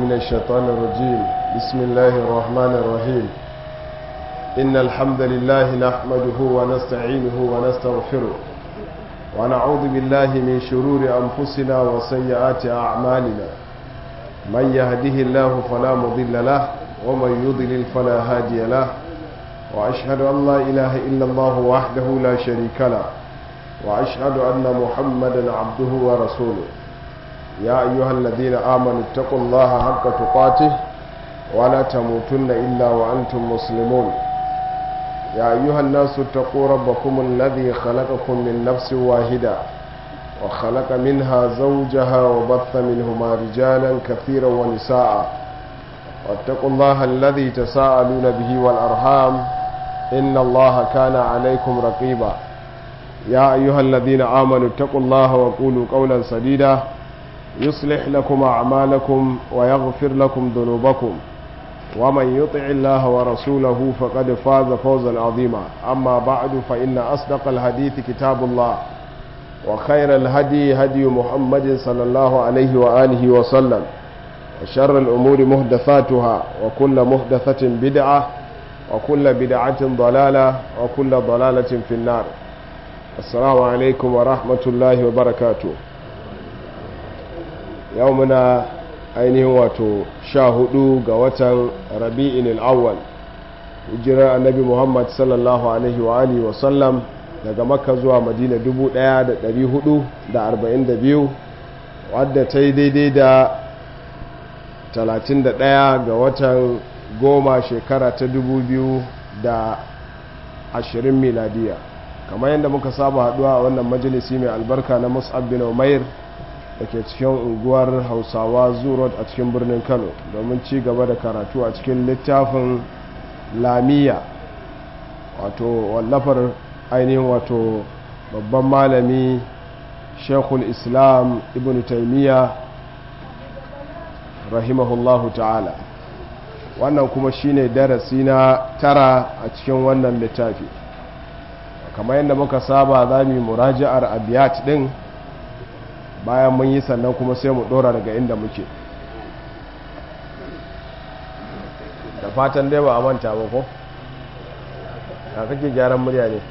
من الشيطان الرجيم بسم الله الرحمن الرحيم إن الحمد لله نحمده ونستعينه ونستغفره ونعوذ بالله من شرور أنفسنا وسيئات أعمالنا من يهده الله فلا مضل له ومن يضلل فلا هادي له وأشهد أن لا إله إلا الله وحده لا شريك له وأشهد أن محمدا عبده ورسوله يا أيها الذين آمنوا اتقوا الله حق تقاته ولا تموتن إلا وأنتم مسلمون يا أيها الناس اتقوا ربكم الذي خلقكم من نفس واحدة وخلق منها زوجها وبث منهما رجالا كثيرا ونساء واتقوا الله الذي تساءلون به والأرحام إن الله كان عليكم رقيبا يا أيها الذين آمنوا اتقوا الله وقولوا قولا سديدا يصلح لكم أعمالكم ويغفر لكم ذنوبكم ومن يطع الله ورسوله فقد فاز فوزا عظيما أما بعد فإن أصدق الحديث كتاب الله وخير الهدي هدي محمد صلى الله عليه وآله وسلم وشر الأمور محدثاتها وكل محدثة بدعة وكل بدعة ضلالة وكل ضلالة في النار السلام عليكم ورحمة الله وبركاته يومنا ainihin wato sha hudu ga watan rabi'in al'awwal hijirar annabi muhammad sallallahu alaihi wa alihi wasallam daga makka zuwa madina 1442 wadda ta yi daidai da 31 ga watan goma shekara ta 2020 miladiya kamar yadda muka saba haduwa a wannan majalisi mai albarka na mus'ab bin umair da ke cikin unguwar hausawa zurot a cikin birnin kano domin ci gaba da karatu a cikin littafin lamiya wato wallafar ainihin wato babban malami shekul islam ibn taimiyya rahimahullahu ta'ala wannan kuma shine darasi na tara a cikin wannan littafi kamar yadda muka saba za mu yi muraja'ar abiyat din bayan mun yi sannan kuma sai mu dora daga inda muke da fatan dai ba a manta ba ko a kake gyaran murya ne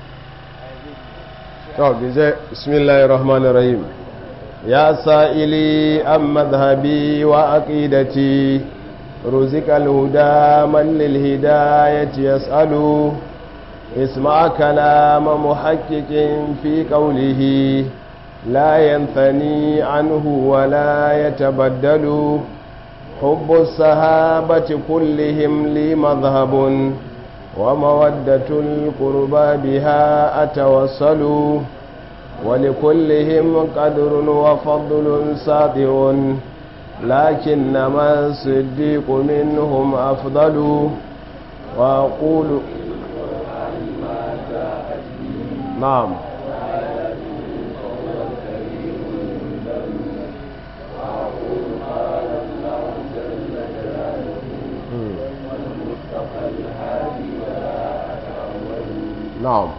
to bize bismillahir rahmanir rahim ya sa'ili an madhhabi wa aqidati ruzikal huda man lil hidayati yas'alu اسمع كلام محقق في قوله لا ينثني عنه ولا يتبدل حب الصحابة كلهم لي مذهب ومودة القربى بها أتوصل ولكلهم قدر وفضل ساطع لكنما الصديق منهم أفضل وأقول نعم نعم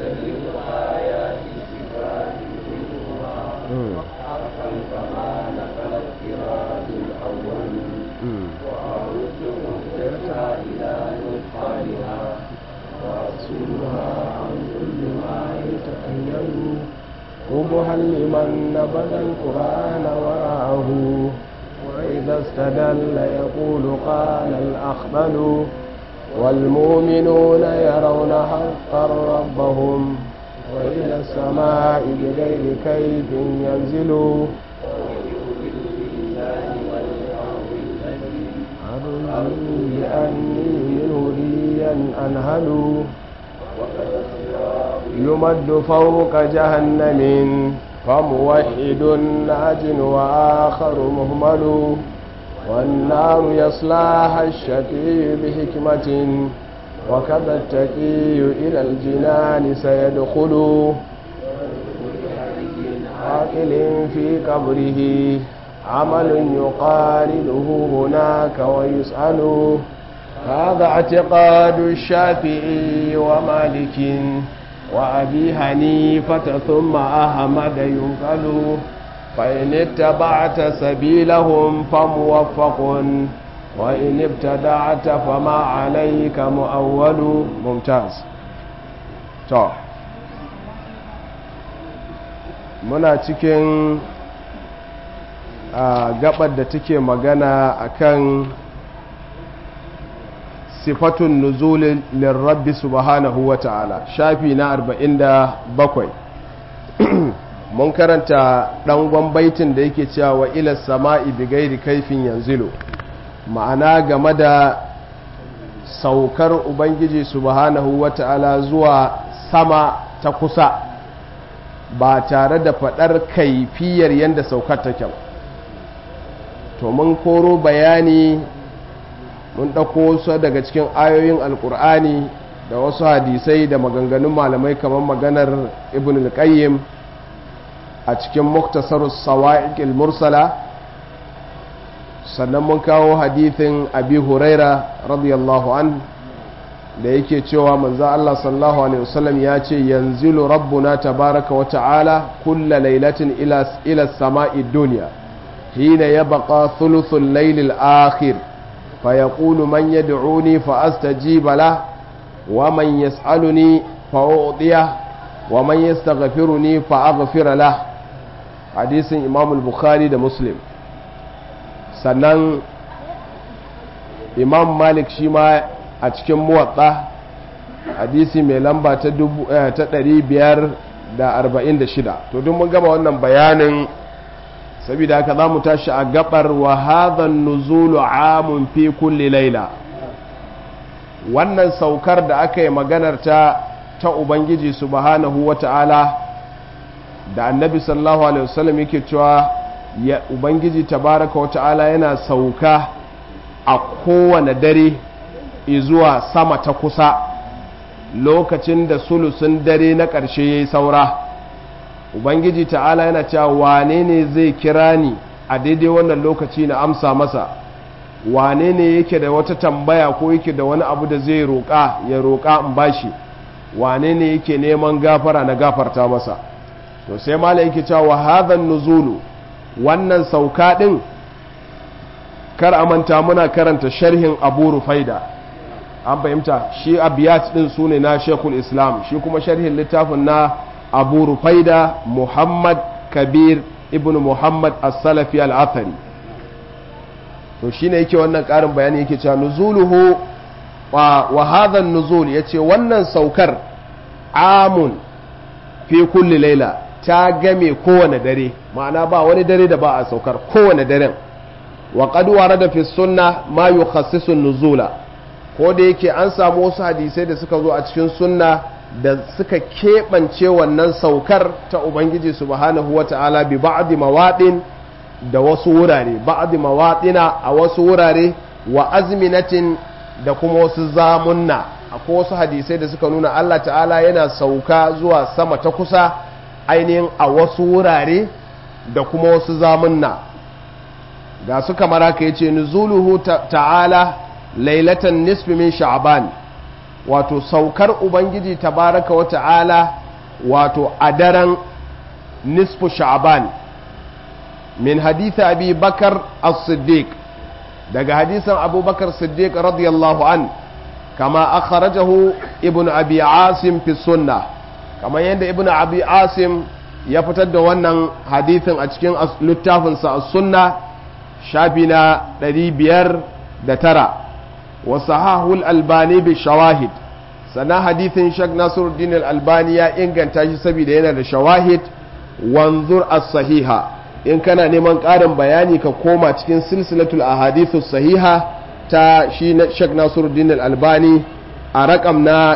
قبها لمن نبذ القرآن وراءه وإذا استدل يقول قال الأخبل والمؤمنون يرون حقا ربهم وإلى السماء بغير كيف ينزلوا أرجو لأني منه ريا أنهل يمد فوق جهنم فموحد ناج وآخر مهمل والنار يصلاها الشقي بحكمة وكذا التقي إلى الجنان سيدخل عاقل في قبره عمل يقارنه هناك ويسأل هذا اعتقاد الشافعي ومالك وأبي حنيفة ثم أحمد ينقل فإن اتبعت سبيلهم فموفق وإن ابتدعت فما عليك مؤول ممتاز to muna cikin a gabar da take magana akan sifatun nuzulin lirrabbi subhanahu wa ta'ala shafi na 47 mun karanta ɗangon baitin da yake cewa wa ila sama'i bigairi kaifin yanzilu ma'ana game da saukar ubangiji subhanahu wa ta'ala zuwa sama ta kusa ba tare da faɗar kaifiyar yadda saukar take to mun koro bayani mun ɗauko wasu daga cikin ayoyin alkur'ani da wasu hadisai da maganganun malamai kamar maganar ibn al-qayyim a cikin muktasar sawa'iqil mursala sannan mun kawo hadithin abi huraira radiyallahu an da yake cewa manzo Allah sallallahu alaihi wasallam ya ce yanzilu rabbuna tabaraka wa ta'ala kulla lailatin ila ila samai dunya hina yabqa thuluthul layl al-akhir فيقول من يدعوني فأستجيب له ومن يسألني فأعطيه ومن يستغفرني فأغفر له حديث إمام البخاري ده مسلم sannan imam malik shi ma a cikin muwatsa hadisi mai lamba ta 546 to duk mun gama wannan bayanin saboda haka za mu tashi a gabar wa hadhan nuzulu amun fi kulli laila wannan saukar da aka yi maganar ta ta ubangiji subhanahu wata'ala da annabi sallallahu alaihi wasallam yake cewa ya ubangiji tabaraka wata'ala yana sauka a kowane dare zuwa sama ta kusa lokacin da sulusun dare na ƙarshe ya yi saura ubangiji ta'ala yana cewa wane ne zai kira ni a daidai wannan lokaci na amsa masa wane ne yake da wata tambaya ko yake da wani abu da zai roƙa ya roƙa in bashi wane ne yake neman gafara na gafarta masa to sai mala yake cewa wa hadhan nuzulu wannan sauka din kar a manta muna karanta sharhin abu rufaida an fahimta shi abiyat din sune na shekul islam shi kuma sharhin littafin na abu rufaida muhammad kabir ibn muhammad as-salafi al-athari to shine yake wannan karin bayani yake cewa nuzuluhu wa, wa hadha nuzul yace wannan saukar amun fi kulli laila ta game kowane dare ma'ana ba wani dare da ba a saukar kowane daren wa qad warada fi sunna ma yukhassisu nuzula ko da yake an samu wasu hadisai da suka zo a cikin sunna da suka keɓance wannan saukar ta Ubangiji subhanahu wa ta'ala bi ba'adi mawaɗin da wasu wurare, ba'adi mawaɗina a wasu wurare wa azminatin da kuma wasu zamunna, akwai wasu hadisai da suka nuna Allah ta'ala yana sauka zuwa sama ta kusa ainihin a wasu wurare da kuma wasu zamunna. Ga su kamar haka ya ce, Nuzuluhu ta'ala lailatan nisfi min sha'ban wato saukar ubangiji tabaraka wa ta'ala wato a daren nisfu sha'ban min haditha abi bakar as-siddiq daga hadisan abubakar siddiq radiyallahu an kama akhrajahu ibn abi asim fi sunna kama yadda ibn abi asim ya fitar da wannan hadithin a cikin littafinsa a sunna shafi na 509 وصححه الألباني بالشواهد sana hadithin shak nasiruddin al-albani ya inganta shi saboda yana da shawahid wanzur as-sahiha in kana neman ƙarin bayani ka koma cikin silsilatul ahadithu sahiha ta shi shak nasiruddin al-albani a rakam na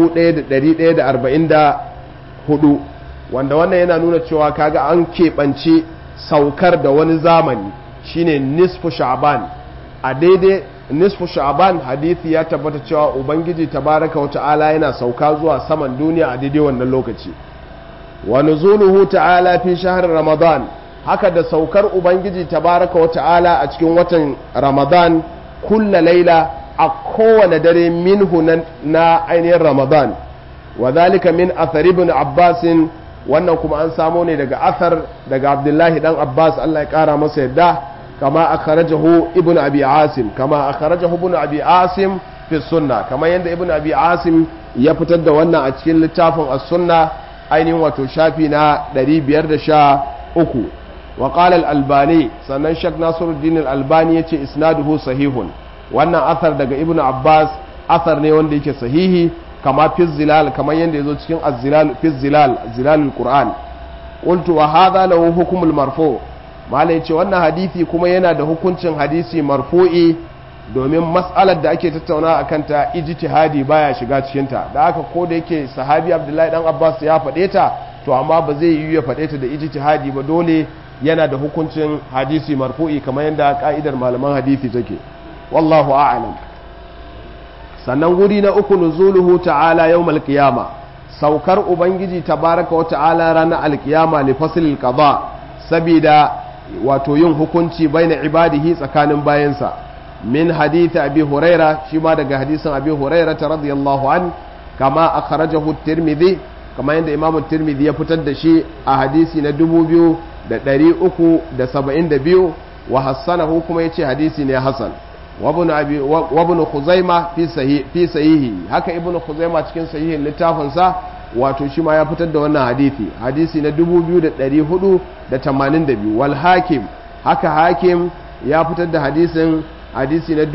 1144 wanda wannan yana nuna cewa kaga an keɓance saukar da wani zamani shine nisfu sha'ban a daidai nisfu sha'ban hadithi ya tabbata cewa ubangiji tabaraka wata'ala yana sauka zuwa saman duniya a daidai wannan lokaci wa nuzuluhu ta'ala fi shahr ramadan haka da saukar ubangiji tabaraka wata'ala a cikin watan ramadan kulla laila a kowane dare minhu na ainihin ramadan wa zalika min athar ibn abbas wannan kuma an samo ne daga athar daga abdullahi dan abbas allah ya kara masa yadda kama akhrajahu ibn abi asim kama akhrajahu ibn abi asim fi sunna kama yanda ibn abi asim ya fitar da wannan a cikin littafin as-sunna ainihin wato shafi na 513 wa qala al-albani sannan shak nasiruddin al-albani yace isnaduhu sahihun wannan athar daga ibn abbas athar ne wanda yake sahihi kama fi zilal kamar yadda ya zo cikin az-zilal fi zilal zilalul qur'an qultu wa hadha lahu hukmul marfu malai yace wannan hadisi kuma yana da hukuncin hadisi marfu'i domin mas'alar da ake tattauna akan ta ijtihadi baya shiga cikin ta da haka ko da yake sahabi abdullahi dan abbas ya faɗe ta to amma ba zai yi ya faɗe ta da ijtihadi ba dole yana da hukuncin hadisi marfu'i kamar yadda ka'idar malaman hadisi take wallahu a'lam sannan guri na uku nuzuluhu ta'ala yawmal qiyama saukar ubangiji tabaraka wa ta'ala ranar alkiyama li faslil qada sabida wato yin hukunci baina ibadihi tsakanin bayansa min hadith abi huraira shi ma daga hadisin abi huraira ta radiyallahu an kama akhrajahu tirmidhi kama yadda imam tirmidhi ya fitar da shi a hadisi na 2372 wa hassanahu kuma yace hadisi ne hasan وابن ابي وابن خزيمه في صحيح في صحيحه haka ibn khuzaima cikin sahihin littafin sa wato shi ma ya fitar da wannan hadisi hadisi na 2482 wal hakim haka hakim ya fitar da hadisin hadisi na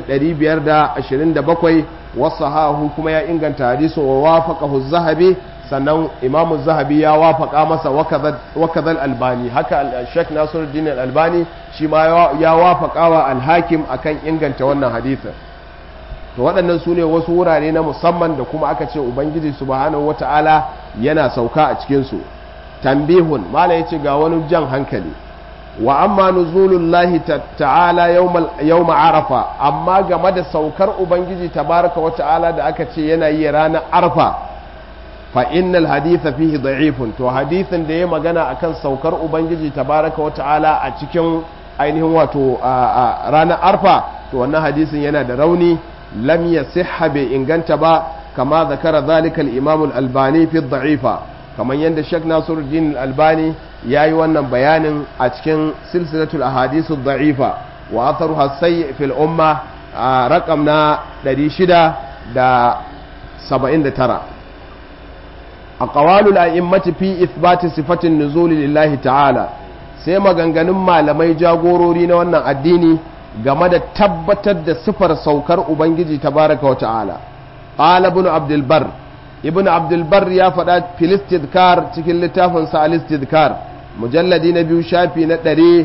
1527 wasahahu kuma ya inganta hadisin wa wafaqahu zahabi sannan imamu zahabi ya wafaka masa wakazal albani haka shek nasiruddin albani shi ma ya wafaka wa alhakim akan inganta wannan hadithin to waɗannan su ne wasu wurare na musamman da kuma aka ce ubangiji subhanahu wata'ala yana sauka a cikinsu tambihun mala ya ce ga wani jan hankali wa amma nuzulullahi ta'ala yawma arafa amma game da saukar ubangiji tabaraka wata'ala da aka ce yana yi ranar arfa fa innal haditha fihi da'ifun to hadithin da ya magana akan saukar ubangiji tabaraka wa ta'ala a cikin ainihin wato ranar arfa to wannan hadisin yana da rauni lam yasihha bai inganta ba kama zakara zalika al-imam al-albani fi da'ifa kamar yadda Sheikh Nasiruddin al-Albani yayi wannan bayanin a cikin silsilatul ahadith ad-da'ifa wa atharuha sayyi fil umma raqam na 679 aqwalul a'immati fi ithbati sifatin nuzuli lillahi ta'ala sai maganganun malamai jagorori na wannan addini game da tabbatar da sifar saukar ubangiji tabaraka wa ta'ala qala ibn abdul bar ibn abdul bar ya faɗa fil istidkar cikin littafin sa al istidkar mujalladi na biyu shafi na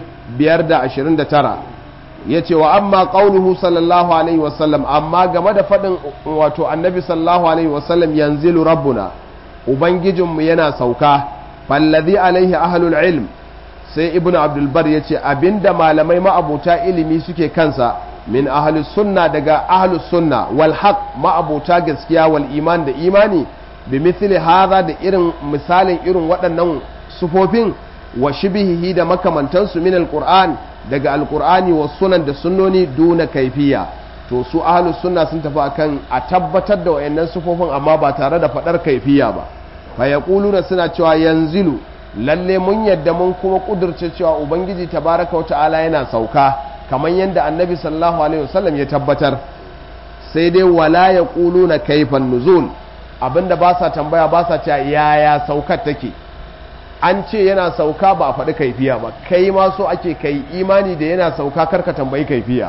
529 yace wa amma qauluhu sallallahu alaihi wasallam amma game da faɗin wato annabi sallallahu alaihi wasallam yanzilu rabbuna ubangijinmu yana sauka fallazi alaihi ahlul ilm sai ibnu abdulbar ya ce abinda malamai ma'abuta ilimi suke kansa min ahlus sunna daga ahlus sunna wal haq ma'abuta gaskiya wal iman da imani bi mithli hadha da irin misalin irin waɗannan sufofin wa shibihi da makamantansu min alquran daga alqur'ani wa sunan da sunnoni duna kaifiya to su ahlus sunna sun tafi akan a tabbatar da wayannan sufofin amma ba tare da fadar kaifiya ba fa yaquluna suna cewa yanzilu lalle mun yadda mun kuma kudurce cewa ubangiji tabaraka wata'ala yana sauka kamar yadda annabi sallallahu alaihi wasallam ya tabbatar sai dai wala yaquluna kaifan nuzul abinda ba sa tambaya ba sa cewa yaya saukar take an ce yana sauka ba a faɗi kaifiya ba kai ma so ake kai imani da yana sauka karka tambayi kaifiya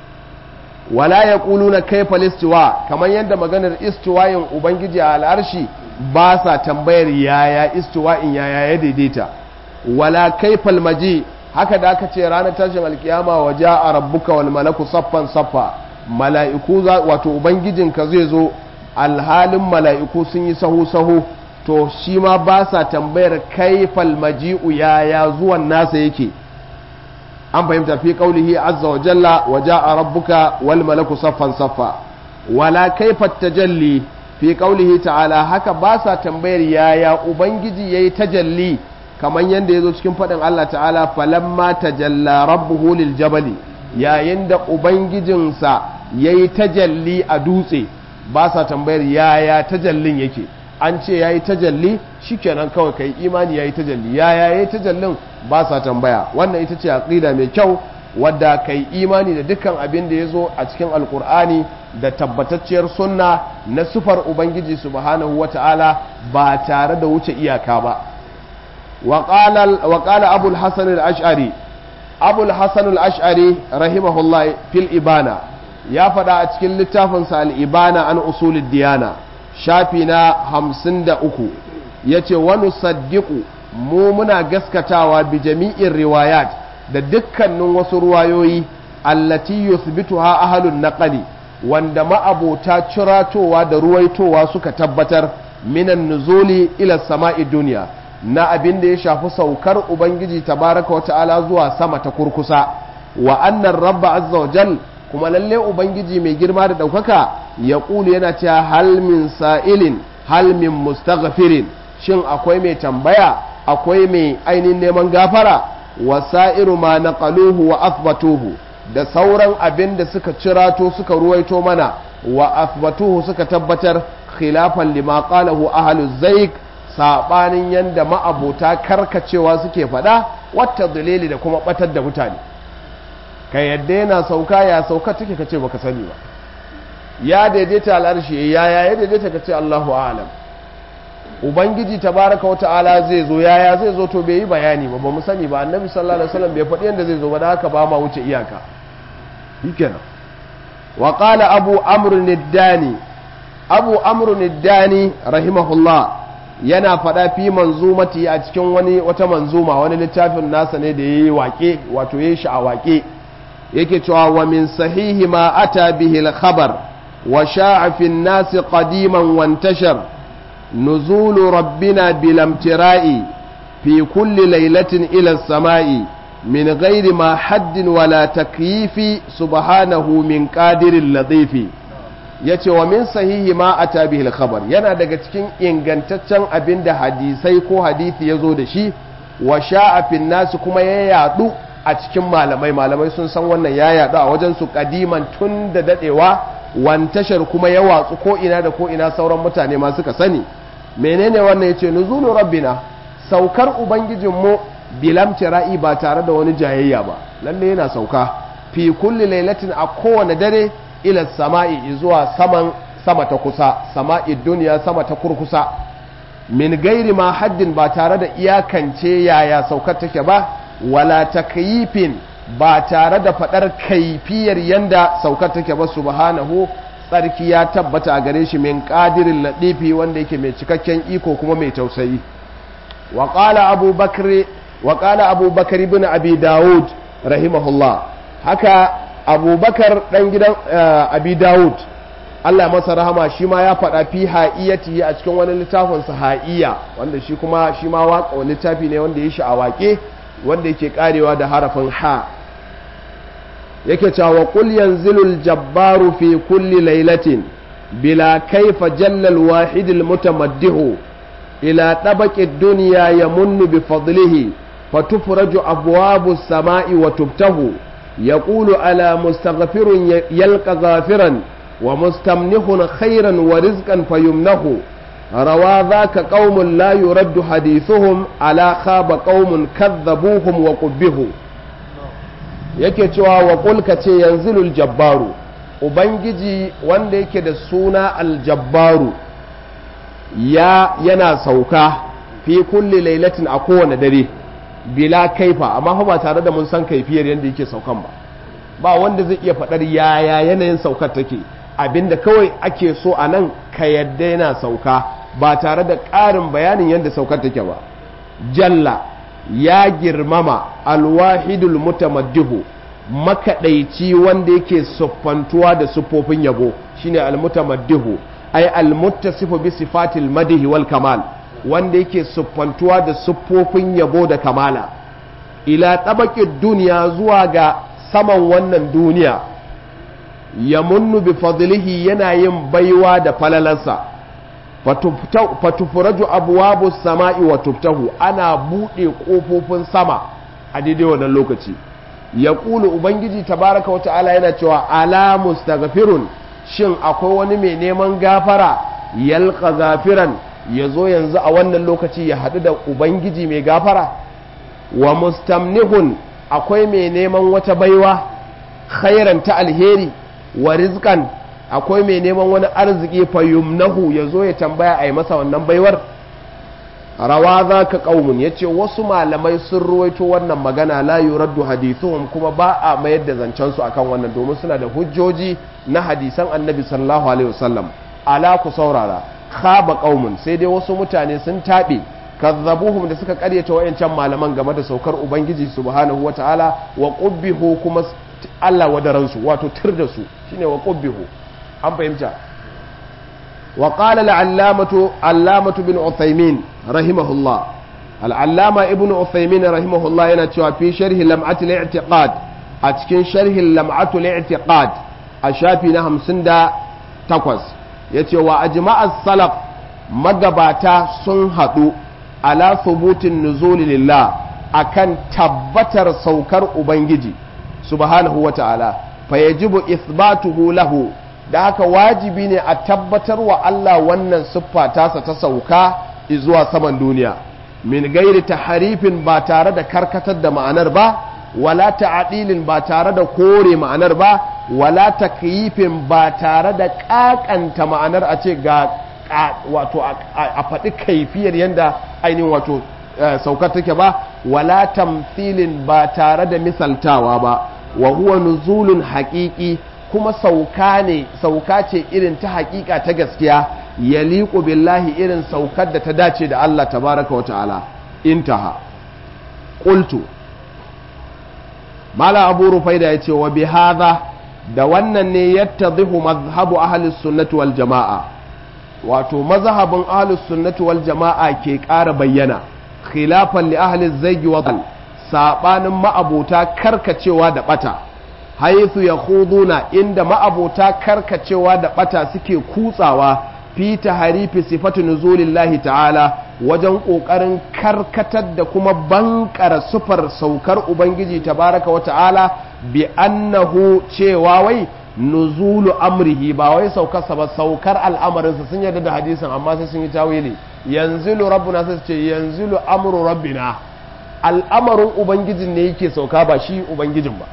wala ya na kaifa listiwa kamar yadda maganar istiwayin ubangiji a al'arshi ba sa tambayar yaya istiwa'in yaya ya daidaita wala kaifal maji haka da aka ce ranar tashin alkiyama wa a rabbuka wal malaku saffan saffa mala'iku wato ubangijinka zai zo alhalin mala'iku sun yi sahu sahu to shi ma ba sa tambayar kaifal maji'u yaya zuwan nasa yake an fahimta fi qaulihi azza wa jalla wa jaa rabbuka wal malaku saffan saffa wala kaifa tajalli fi qaulihi ta'ala haka ba sa tambayar yaya ubangiji yayi tajalli kamar yanda yazo cikin fadin Allah ta'ala falamma tajalla rabbuhu lil jabali yayin da ubangijinsa yayi tajalli a dutse ba sa tambayar yaya tajallin yake an ce yayi tajalli shikenan kawai kai imani yayi tajalli ya yayi tajallin ba sa tambaya wannan ita ce aqida mai kyau wadda kai imani da dukkan abin da yazo a cikin alkur'ani da tabbatacciyar sunna na sufar ubangiji subhanahu wata'ala ba tare da wuce iyaka ba wa qala abul hasan al-ash'ari abul hasan al-ash'ari rahimahullah fil ibana ya faɗa a cikin littafinsa al-ibana an usulid diyana shafi na hamsin da uku ya ce wani saddiƙu mu muna gaskatawa bi jami'in riwayat da dukkanin wasu ruwayoyi allati yuthbituha ahlun naqali wanda ma'abota ciratowa da ruwaitowa suka tabbatar minan nuzuli ila sama'i duniya na abin da ya shafi saukar ubangiji tabaraka wa ta'ala zuwa sama ta kurkusa wa annan rabba azza wa jal kuma lalle ubangiji mai girma da ɗaukaka ya ƙulu yana cewa halmin sa'ilin halmin mustaghfirin shin akwai mai tambaya akwai mai ainihin neman gafara wa sa'iru ma naqaluhu wa athbatuhu da sauran abin da suka cirato suka ruwaito mana wa athbatuhu suka tabbatar khilafan lima qalahu ahlu zaik sabanin yanda ma'abota karkacewa suke faɗa wata dalili da kuma batar da mutane ka yadda yana sauka ya sauka take ka ce baka sani ba ya daidaita al'arshi ya ya daidaita ka ce Allahu a'lam ubangiji tabaraka wata'ala zai zo yaya zai zo to bai yi bayani ba ba mu sani ba annabi sallallahu alaihi wasallam bai faɗi yanda zai zo ba da haka ba ma wuce iyaka shikenan wa qala abu amr niddani abu amr niddani rahimahullah yana faɗa fi manzumati a cikin wani wata manzuma wani littafin nasa ne da yayi waƙe wato yayi shi a waƙe yake cewa wa min sahihi ma ata bihi al-khabar wa sha'a fi an-nas qadiman wa intashar nuzulu rabbina bil amtira'i fi kulli laylatin ila as-sama'i min ghairi ma haddin wala takyifi subhanahu min qadirin latifi yace wa min sahihi ma ata bihi al-khabar yana daga cikin ingantaccen abinda hadisai ko hadisi yazo da shi wa sha'a fi an-nas kuma ya yadu a cikin malamai malamai sun san wannan ya yadu a wajen su kadiman tun da dadewa wantashar kuma ya watsu ko ina da ko ina sauran mutane ma suka sani menene wannan yace nuzulu rabbina saukar ubangijinmu bilam tira'i ba tare da wani jayayya ba lalle yana sauka fi kulli lailatin a kowane dare ila sama'i zuwa saman sama ta kusa sama'i duniya sama ta kurkusa min gairi ma haddin ba tare da iyakance yaya saukar take ba wala takyifin ba tare da fadar kaifiyar yanda saukar take ba subhanahu tsarki ya tabbata a gare shi min qadirin ladifi wanda yake mai cikakken iko kuma mai tausayi wa qala abu bakr wa qala abu bakr ibn abi daud rahimahullah haka abubakar dan gidan abi daud Allah masa rahama shi ma ya faɗa fi ha'iyati a cikin wani littafin sa ha'iya wanda shi kuma shi ma waka littafi ne wanda ya shi a waƙe wanda yake karewa da harafin ha yake cewa qul yanzilul jabbaru fi kulli lailatin bila kaifa jalla al-wahid al-mutamaddihu ila tabaqi ad-dunya yamunnu bi fadlihi fatufraju abwabu as-sama'i wa tubtahu yaqulu ala mustaghfirun yalqa ghafiran wa mustamnihun khairan wa rizqan fayumnahu روى ذاك قوم لا يرد حديثهم على خاب قوم كذبوهم وقبهوا yake cewa wa kulka ce yanzilul jabbaru ubangiji wanda yake da suna aljabbaru ya yana sauka fi kulli lailatin a kowane dare bila kaifa amma ba tare da mun san kaifiyar yadda yake saukan ba ba wanda zai iya faɗar yaya yanayin saukar take abinda kawai ake so a nan ka yadda yana sauka ba tare da ƙarin bayanin yadda saukar take ba jalla ya girmama alwahidul mutamaddihu makaɗaici wanda yake siffantuwa da siffofin yabo shine almutamaddihu ay almuttasifu bi sifatil madihi wal kamal wanda yake siffantuwa da siffofin yabo da kamala ila tabaqid duniya zuwa ga saman wannan duniya ya munnu bi fadlihi yana yin baiwa da falalansa fatufuraju abuwabu sama'i wa tuftahu ana buɗe ƙofofin sama a daidai wannan lokaci ya ƙulu ubangiji tabaraka wa ta'ala yana cewa ala mustaghfirun shin akwai wani mai neman gafara yalqa gafiran ya zo yanzu a wannan lokaci ya haɗu da ubangiji mai gafara wa mustamnihun akwai mai neman wata baiwa khairan ta alheri wa rizkan akwai mai neman wani arziki fayumnahu ya zo ya tambaya a yi masa wannan baiwar rawa za ka ƙaunin ya ce wasu malamai sun ruwaito wannan magana la yuraddu hadithuhum kuma ba a mayar da zancensu akan wannan domin suna da hujjoji na hadisan annabi sallallahu alaihi wasallam ala ku saurara khaba qaumun sai dai wasu mutane sun taɓe kazzabuhum da suka karyata wayancan malaman game da saukar ubangiji subhanahu wataala wa qubbihu kuma Allah wadaransu wato tir da su shine wa qubbihu an fahimta wa qala al-allamatu allamatu bin uthaymin rahimahullah al-allama ibnu uthaymin rahimahullah yana cewa fi sharhi lam'at al-i'tiqad a cikin sharhi lam'at al-i'tiqad a shafi na 58 yace wa ajma'a salaf magabata sun hadu ala thubutin nuzuli lillah akan tabbatar saukar ubangiji subhanahu wa ta'ala fa yajibu ithbatuhu lahu da haka wajibi ne a tabbatar wa Allah wannan siffa tasa ta sauka zuwa saman duniya min gairi taharifin ba tare da karkatar da ma'anar ba wala ta'adilin ba tare da kore ma'anar ba wala takyifin ba tare da kakanta ma'anar a ce ga wato a faɗi kaifiyar yadda ainihin wato saukar take ba wala tamthilin ba tare da misaltawa ba wa huwa nuzulun haƙiƙi kuma sauka ne sauka ce irin ta haƙiƙa ta gaskiya ya liƙo billahi irin saukar da ta dace da Allah tabaraka wa ta'ala intaha qultu mala abu rufaida ya ce wa bi hadha da wannan ne yattadhihu mazhabu ahli sunnati wal jama'a wato mazhabin ahli sunnati wal jama'a ke ƙara bayyana khilafan li ahli zaygi wa sabanin ma'abota karkacewa da bata haithu ya huduna inda ma'abota karkacewa da bata suke kutsawa fi harifi sifatu nuzulillahi ta'ala wajen ƙoƙarin karkatar da kuma bankara sufar saukar ubangiji tabaraka wa ta'ala bi annahu cewa wai nuzulu amrihi ba wai saukarsa ba saukar al'amarinsa sun yarda da hadisin amma sai sun yi tawili yanzilu rabbuna sai ce yanzilu amru rabbina al'amarin ubangijin ne yake sauka ba shi ubangijin ba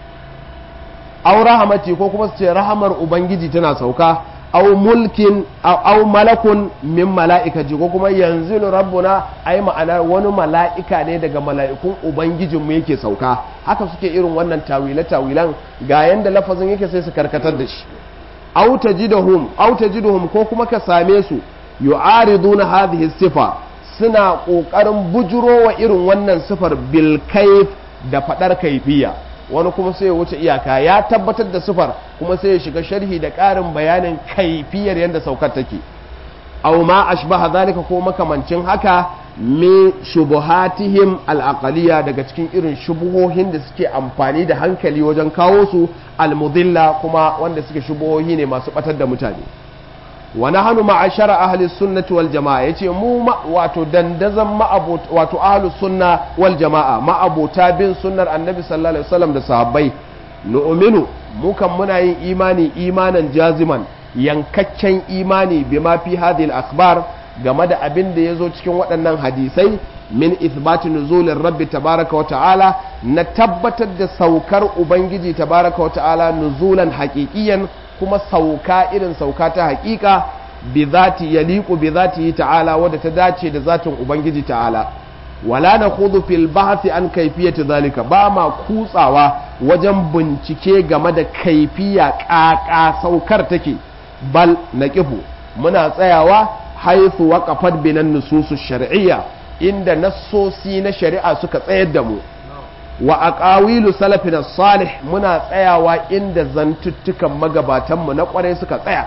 au rahamati ko kuma su ce rahamar ubangiji tana sauka au mulkin au malakun min mala'ikaji ko kuma yanzu rabbuna ai ma'ana wani mala'ika ne daga mala'ikun ubangijin mu yake sauka haka suke irin wannan tawile tawilan ga yanda lafazin yake sai su karkatar da shi au tajiduhum au tajiduhum ko kuma ka same su yu'ariduna hadhihi sifa suna kokarin bujuro wa irin wannan sifar bil kayf da fadar kaifiya wani kuma sai ya wuce iyaka ya tabbatar da sufar kuma sai ya shiga sharhi da ƙarin bayanin kaifiyar yadda saukar take aw ma ashbaha zalika ko makamancin haka min shubuhatihim al daga cikin irin shubuhohin da suke amfani da hankali wajen kawo su al-mudilla kuma wanda suke shubuhohi ne masu batar da mutane wa nahnu ma'ashara ahli sunnati wal jama'a yace mu wato dandazan ma'abot wato ahli sunna wal jama'a ma'abota bin sunnar annabi sallallahu alaihi wasallam da sahabbai nu'minu mu kan muna yin imani imanan jaziman yankakken imani bima fi hadhihi al-akhbar game da abin da yazo cikin waɗannan hadisai min ithbati nuzulir rabbi tabaraka wa ta'ala na tabbatar da saukar ubangiji tabaraka wa ta'ala nuzulan haqiqiyan kuma sauka irin sauka ta hakika bi zati yaliqu bi zati ta'ala wadda ta dace da zatin ubangiji ta'ala wala nakhudhu fil bahthi an kayfiyati zalika ba ma kutsawa wajen bincike game da kaifiya ƙaƙa saukar take bal naqifu muna tsayawa haythu waqafat binan nususu shar'iyya inda nassosi na shari'a suka tsayar da mu wa aqawilu salafina salih muna tsayawa inda zantuttukan magabatanmu na kwarai suka tsaya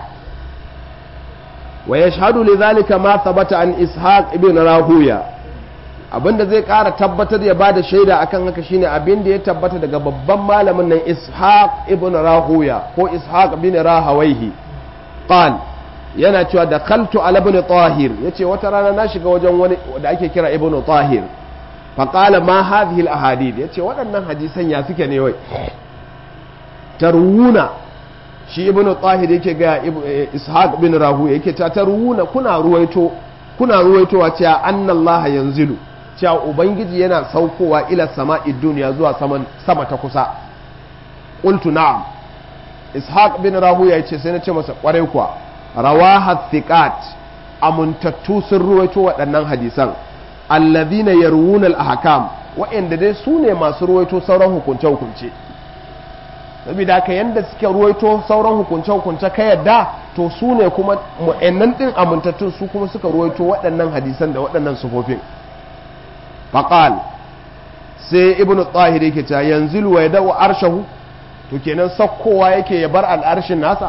wa yashhadu lidhalika ma thabata an ishaq ibn rahuya abinda zai kara tabbatar ya bada shaida akan haka shine abinda ya tabbata daga babban malamin nan ishaq ibn rahuya ko ishaq ibn rahawaihi qal yana cewa da kaltu ala ibn tahir yace wata rana na shiga wajen wani da ake kira ibn tahir faƙala ma hadhihi al-ahadith yace waɗannan hadisan ya suke ne wai tarwuna shi ibnu tahir yake ga ishaq bin rahu yake ta tarwuna kuna ruwaito kuna ruwaitowa cewa annallaha yanzilu cewa ubangiji yana saukowa ila sama'i duniya zuwa sama ta kusa qultu na'am ishaq bin rahuya yace sai na ce masa kwarai kuwa rawaha thiqat amuntattu sun ruwaito waɗannan hadisan alladhina yarwuna al-ahkam wa'anda dai su ne masu ruwaito sauran hukunce hukunce saboda haka yanda suke ruwaito sauran hukunce hukunce ka yadda to su ne kuma mu'annan din amintattun su kuma suka ruwaito waɗannan hadisan da waɗannan sufofin faqal sai ibnu tahir yake cewa yanzu wa yada'u arshahu to kenan sakkowa yake ya bar al'arshin nasa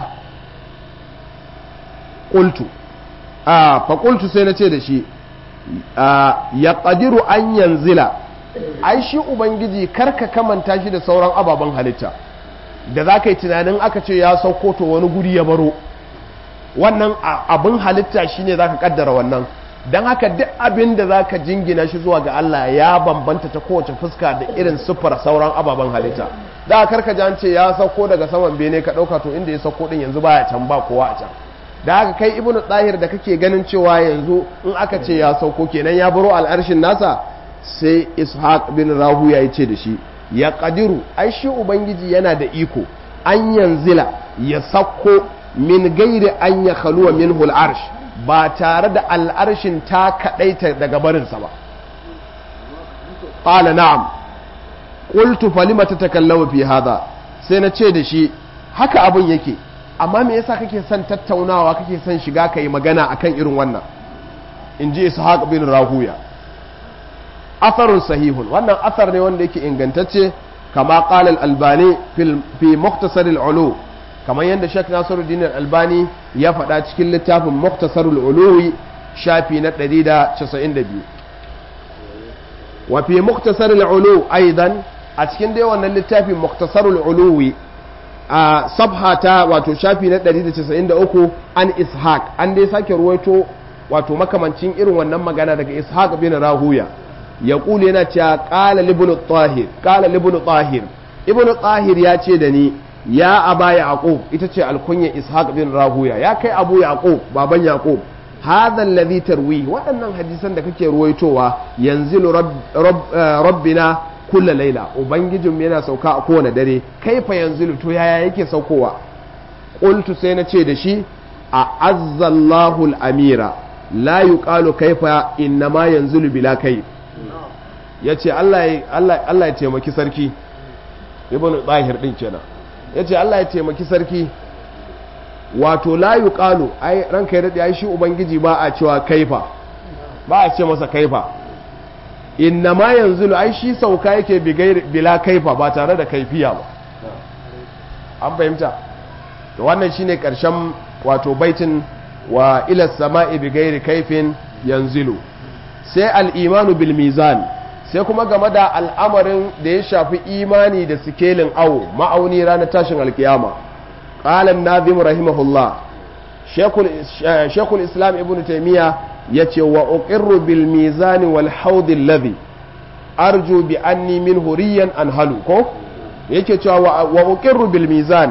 qultu a fa qultu sai nace da shi ya qadiru an yanzila ai shi ubangiji karka kamanta shi da sauran ababen halitta da za ka yi tunanin aka ce ya sauko to wani guri ya baro wannan abin halitta shine za ka kaddara wannan don haka duk abin da za ka jingina shi zuwa ga Allah ya bambanta ta kowace fuska da irin siffar sauran ababen halitta da karka ji an ce ya sauko daga saman bene ka ɗauka to inda ya sauko din yanzu baya can ba kowa a can da haka kai ibnu tsahir da kake ganin cewa yanzu in aka ce ya sauko kenan ya baro al'arshin nasa sai ishaq bin rahu ya ce da shi ya kadiru ai shi ubangiji yana da iko an yanzila ya sauko min gairi an ya khaluwa min arsh ba tare da al'arshin ta kaɗaita daga barinsa ba ƙala na'am ƙultu falima ta takallawa fi hada sai na ce da shi haka abin yake amma me yasa kake son tattaunawa kake son shiga ka yi magana akan irin wannan in ji ishaq bin rahuya atharun sahihun wannan athar ne wanda yake ingantacce kama qala al-albani fi mukhtasar al-ulu kamar yadda Sheikh Nasiruddin al-Albani ya faɗa cikin littafin Mukhtasar al-Uluwi shafi na 192 wa fi Mukhtasar al-Ulu aidan a cikin dai wannan littafin Mukhtasar al-Uluwi a sabhata wato shafi na 193 an Ishaq an dai sake ruwaito wato makamancin irin wannan magana daga Ishaq bin Rahuya ya kule yana cewa qala ibn tahir qala ibn tahir ibn tahir ya ce da ni ya aba yaqub ita ce alkunya ishaq bin rahuya ya kai abu yaqub baban yaqub hadha alladhi tarwi waɗannan hadisan da kake ruwaitowa yanzilu rabbina kulla laila ubangijin yana sauka a kowane dare kaifa yanzilu to yaya yake saukowa qultu sai na ce da shi a azzallahu al-amira la yuqalu kaifa innama yanzilu bila kayf yace Allah Allah ya taimaki sarki ibnu zahir din kenan ya ce Allah ya taimaki sarki wato la yuqalu ai ranka ya dade ai shi ubangiji ba a cewa kaifa ba a ce masa kaifa inna ma yanzu ai shi sauka yake bila kaifa ba tare da kaifiya ba an fahimta to wannan shine karshen wato baitin wa ila sama'i bi gairi kaifin yanzilu sai al-imanu bil mizan sai kuma game da al'amarin da ya shafi imani da sikelin awo ma'auni ranar tashin alkiyama ƙalan nazim rahimahullah shekul islam ibn taimiyya ya ce wa uqirru bil mizani wal haudin ladhi arju bi anni min huriyan an halu ko yake cewa wa uqirru bil mizan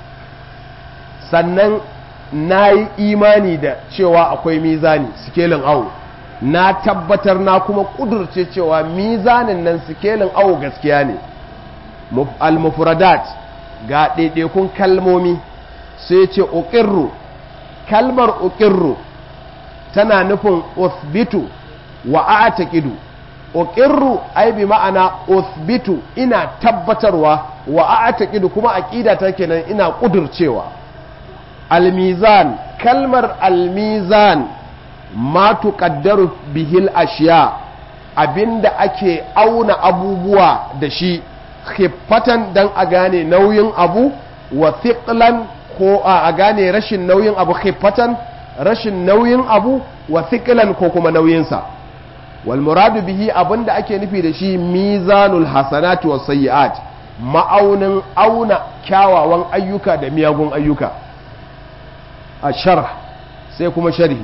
sannan na yi imani da cewa akwai mizani sikelin awo na tabbatar na kuma kudurce cewa mizanin nan sikelin awo gaskiya ne al-mufradat ga ɗaiɗaikun kalmomi sai ce uƙirru kalmar uƙirru tana nufin uthbitu wa a'taqidu uqirru ai bi ma'ana uthbitu ina tabbatarwa wa a'taqidu kuma aqida ta kenan ina kudurcewa al-mizan kalmar al-mizan ma tuqaddaru bihil ashiya abinda ake auna abubuwa da shi khiffatan dan a gane nauyin abu wa thiqlan ko a gane rashin nauyin abu khiffatan rashin nauyin abu wa thiqlan ko kuma nauyinsa wal muradu bihi abinda ake nufi da shi mizanul hasanati was sayyi'at ma'aunin auna kyawawan ayyuka da miyagun ayyuka a sharh sai kuma sharhi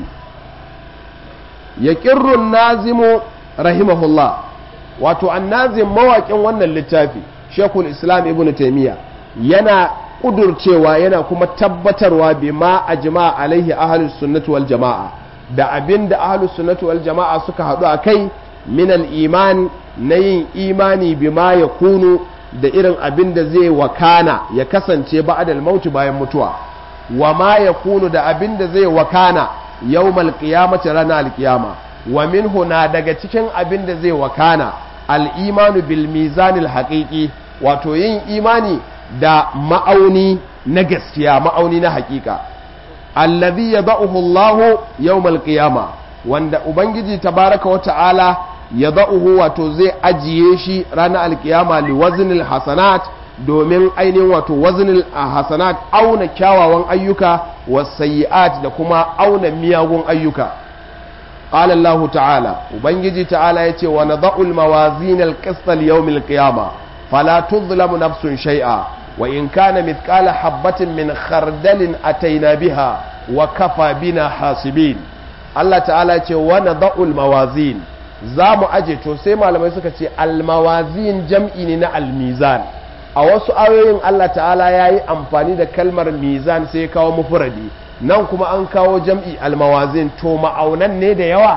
ya ƙirrun nazimu rahimahullah wato annazim mawaƙin wannan littafi shekul islam ibn taimiyya yana ƙudurcewa yana kuma tabbatarwa bi ma a jima'a alaihi ahalus sunnati wal jama'a da abin da ahlus sunnati wal jama'a suka haɗu a kai min al-iman na yin imani bima ya kunu da irin abin da zai wakana ya kasance ba'dal mauti bayan mutuwa wa ma ya kunu da abin da zai wakana yawmal qiyamati ranar alkiyama wa minhu na daga cikin abin da zai wakana al-imanu bil mizanil haqiqi wato yin imani da ma'auni na gaskiya ma'auni na haƙiƙa allazi yada'uhu Allah yawmal qiyama wanda ubangiji tabaraka wa ta'ala yada'uhu wato zai ajiye shi ranar alkiyama li waznil hasanat domin ainihin wato waznil hasanat auna kyawawan ayyuka wasayyi'at da kuma auna miyagun ayyuka qala Allah ta'ala ubangiji ta'ala yace wa nada'ul mawazin al-qist li-yawm al-qiyama fala tuzlamu nafsun shay'a wa in kana mithqala habatin min khardalin ataina biha wa kafa bina hasibin Allah ta'ala yace wa nada'ul mawazin za mu aje to sai malamai suka ce al-mawazin jam'i ne na al-mizan a wasu ayoyin Allah ta'ala ya yi amfani da kalmar mizan sai kawo mufuradi nan kuma an kawo jam'i almawazin to ma'aunan ne da yawa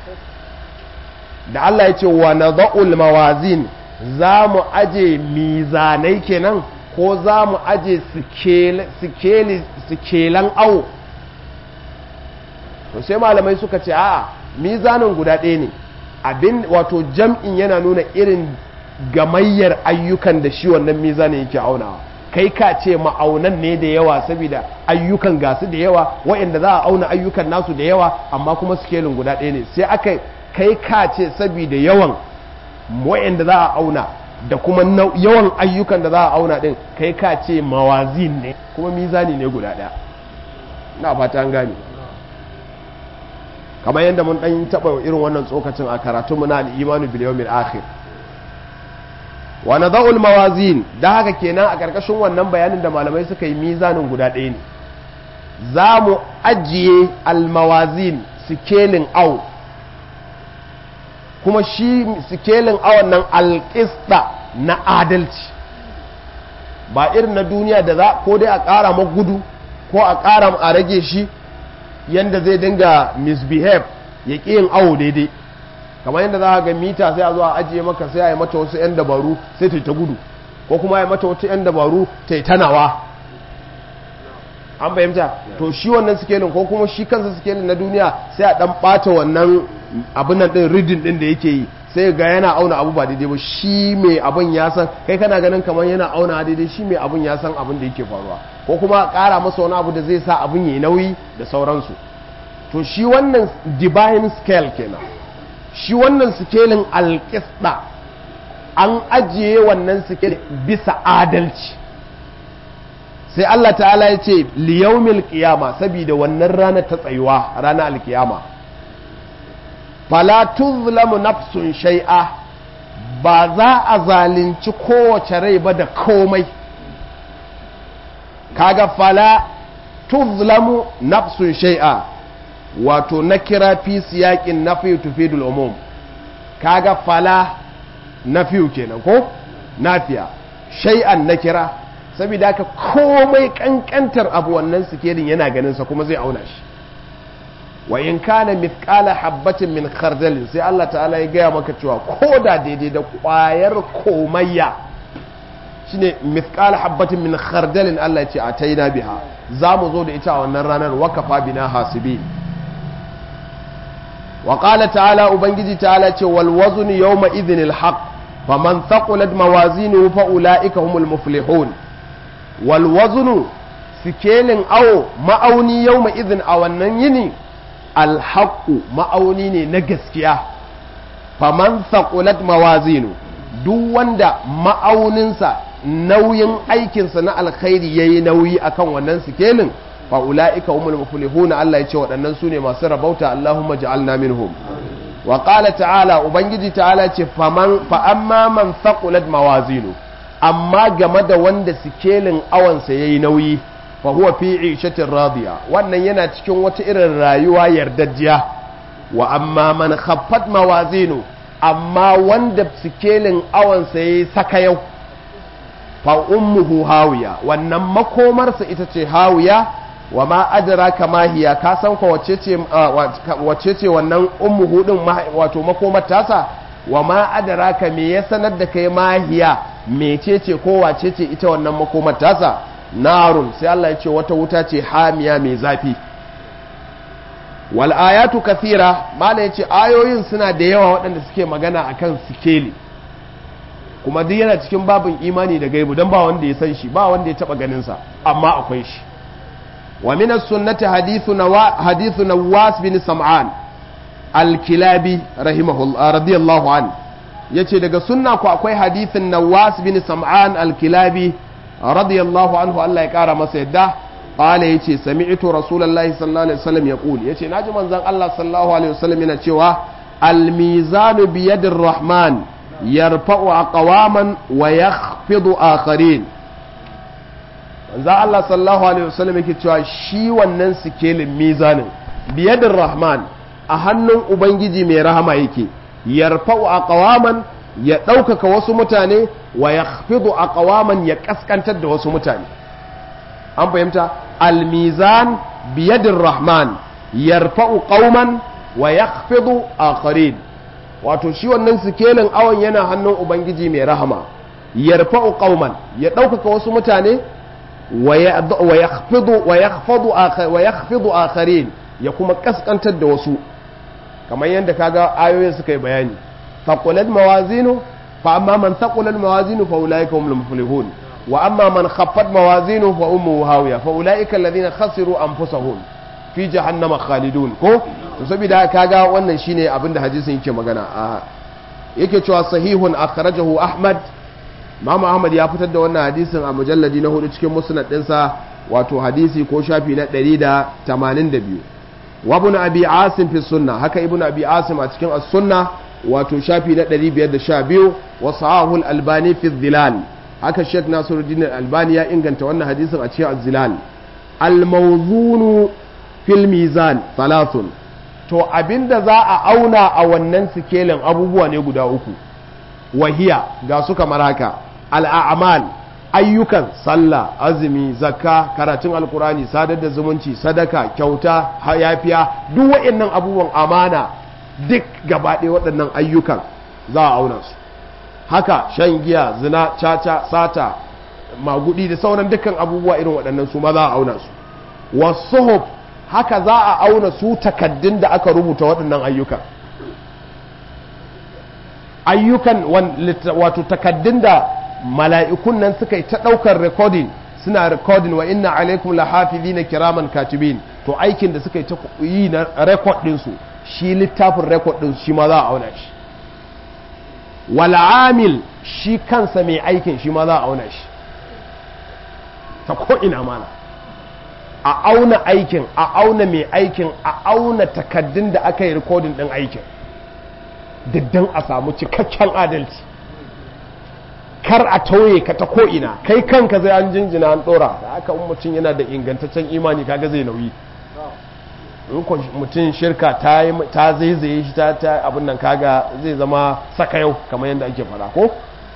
da Allah ya ce wa na mawazin za mu aje mizanai kenan ko za mu aje sikelan awo to sai malamai suka ce a mizanin guda ɗaya ne abin wato jam'in yana nuna irin gamayyar ayyukan da shi wannan mizanin yake aunawa kai ka ce ma'aunan ne da yawa saboda ayyukan gasu da yawa waɗanda za a auna ayyukan nasu da yawa amma kuma sikelin guda ɗaya ne sai aka kai ka ce saboda yawan waɗanda za a auna da kuma yawan ayyukan da za a auna ɗin kai ka ce mawazin ne kuma mizani ne guda ɗaya na fata an gane kamar yadda mun ɗan taɓa irin wannan tsokacin a karatunmu na al'imanu bil yawmil akhir wa nadha'ul mawazin da haka kenan a ƙarƙashin wannan bayanin da malamai suka yi mizanin guda ɗaya ne za mu ajiye almawazin sikelin au kuma shi sikelin awon nan alƙista na adalci ba irin na duniya da za ko dai a ƙara gudu ko a ƙara a rage shi yanda zai dinga misbehave ya ƙi yin awo daidai kamar yadda za a ga mita sai a zo a ajiye maka sai a yi mata wasu 'yan dabaru sai ta yi ta gudu ko kuma ya mata wasu 'yan dabaru ta yi tanawa an fahimta to shi wannan sikelin ko kuma shi kansa sikelin na duniya sai a dan bata wannan abin nan din ridin din da yake yi sai ga yana auna abu ba daidai ba shi mai abin ya san kai kana ganin kamar yana auna daidai shi mai abin ya san abin da yake faruwa ko kuma ƙara masa wani abu da zai sa abin yayi nauyi da sauransu to shi wannan divine scale kenan shi wannan sikelin alƙisda an ajiye wannan sikelin bisa adalci sai Allah ta'ala ya ce liyaumil qiyama saboda wannan rana ta tsayuwa rana alkiyama fala tuzlamu nafsun shay'a ba za a zalunci kowace rai ba da komai kaga fala tuzlamu nafsun shay'a wato na kira fi siyaƙin na fiye tufidul umum kaga fala na fiye kenan ko nafiya shay'an na kira saboda haka komai kankantar abu wannan sikelin yana ganinsa kuma zai auna shi wa in kana mithqala habbatin min khardalin sai Allah ta'ala ya gaya maka cewa ko da daidai da kwayar komayya shine mithqala habbatin min khardalin Allah ya ce ataina biha za mu zo da ita a wannan ranar wakafa bina hasibi wa qala ta'ala ubangiji ta'ala ce wal wazn yawma idhinil haqq faman thaqulat mawazinuhu fa ulaika humul muflihun wal wazn sikelin awo ma'auni yawma idhin a wannan yini alhaqqu ma'auni ne na gaskiya faman thaqulat mawazinu duk wanda ma'auninsa nauyin aikinsa na alkhairi yayi nauyi akan wannan sikelin fa ulaika humul muflihun Allah ya ce waɗannan su ne masu rabauta Allahumma ja'alna minhum wa qala ta'ala ubangiji ta'ala ce faman fa amma man thaqulat mawazinu amma game da wanda sikelin awansa yayi nauyi fa huwa fi 'ishatin radiya wannan yana cikin wata irin rayuwa yardajjiya wa amma man khaffat mawazinu amma wanda sikelin awansa yayi saka yau fa ummuhu hawiya wannan makomarsa ita ce hawiya wa ma adraka ma hiya ka san ko wacce ce wacce ce wannan ummu hudin wato makomar tasa wa ma adraka me ya sanar da kai ma hiya mecece ko wace ce ita wannan makomar tasa narun sai Allah ya ce wata wuta ce hamiya mai zafi wal ayatu kathira mala yace ayoyin suna da yawa waɗanda suke magana akan sikeli kuma duk yana cikin babin imani da gaibu don ba wanda ya san shi ba wanda ya taba ganin sa amma akwai shi wa min as-sunnati hadithu nawa hadithu nawas bin sam'an al-kilabi rahimahullah radiyallahu an yace daga sunna ko akwai hadithin nawas bin sam'an al-kilabi radiyallahu anhu Allah ya kara masa yadda qala yace sami'tu rasulullahi sallallahu alaihi wasallam yaqul yace naji manzon Allah sallallahu alaihi wasallam yana cewa al-mizanu bi yadir rahman yarfa'u aqwaman wa yakhfidu akharin manzon Allah sallallahu alaihi wasallam yake cewa shi wannan sikelin mizanin bi yadir rahman a hannun ubangiji mai rahama yake yarfa'u aqwaman ya ɗaukaka wasu mutane wa ya a ƙawaman ya ƙasƙantar da wasu mutane an fahimta almizan biyadin rahman yarfa'u ƙauman wa ya akharin wato shi wannan sikelin awon yana hannun ubangiji mai rahama yarfa'u ƙauman ya ɗaukaka wasu mutane wa ya akharin ya kuma ƙasƙantar da wasu kamar yadda kaga ayoyin suka yi bayani ثقلت موازينه فأما من ثقلت موازينه فأولئك هم المفلحون وأما من خفت موازينه فأمه هاوية فأولئك الذين خسروا أنفسهم في جهنم خالدون ko to saboda kaga wannan shine abin da hadisin yake magana a yake cewa sahihun akhrajahu Ahmad Imam Ahmad ya fitar da wannan hadisin a mujalladi na hudu cikin musnad ɗinsa wato hadisi ko shafi na 182 wa ibn Abi Asim fi sunna haka ibn Abi Asim a cikin as-sunna wato shafi na 512 wa sahahul albani fi dhilal haka sheikh nasiruddin albani ya inganta wannan hadisin a cikin az-zilal al-mawzunu fil mizan thalathun to abinda za a auna a wannan sikelin abubuwa ne guda uku wahiya ga su kamar haka al-a'mal ayyukan sallah azumi zakka karatun alkurani sadar da zumunci sadaka kyauta yafiya duk waɗannan abubuwan amana duk gabaɗe waɗannan ayyukan za a auna su haka shan giya zina caca sata magudi da sauran dukkan abubuwa irin waɗannan su ma za a auna su wasu haka za a auna su takaddun da aka rubuta waɗannan ayyukan ayyukan wato takaddun da mala'ikun nan suka yi ta ɗaukar recording suna recording wa inna alaikum lahafizina kiraman katibin to aikin da suka yi ta yi na record ɗinsu shi littafin rekod ɗin shi ma za a auna shi wal'amil shi kansa mai aikin shi ma za a auna shi ta ko'ina mana a auna aikin a auna mai aikin a auna takaddun da aka yi rikodin ɗin aikin diddan a samu cikakken adalci kar a tauye ka ta ko'ina kai kanka zai an jinjina an ɗora da aka mutum yana da ingantaccen imani kaga zai nauyi in mutum shirka ta zaizaye shi ta ta abin nan kaga zai zama saka yau kamar yadda ake fara ko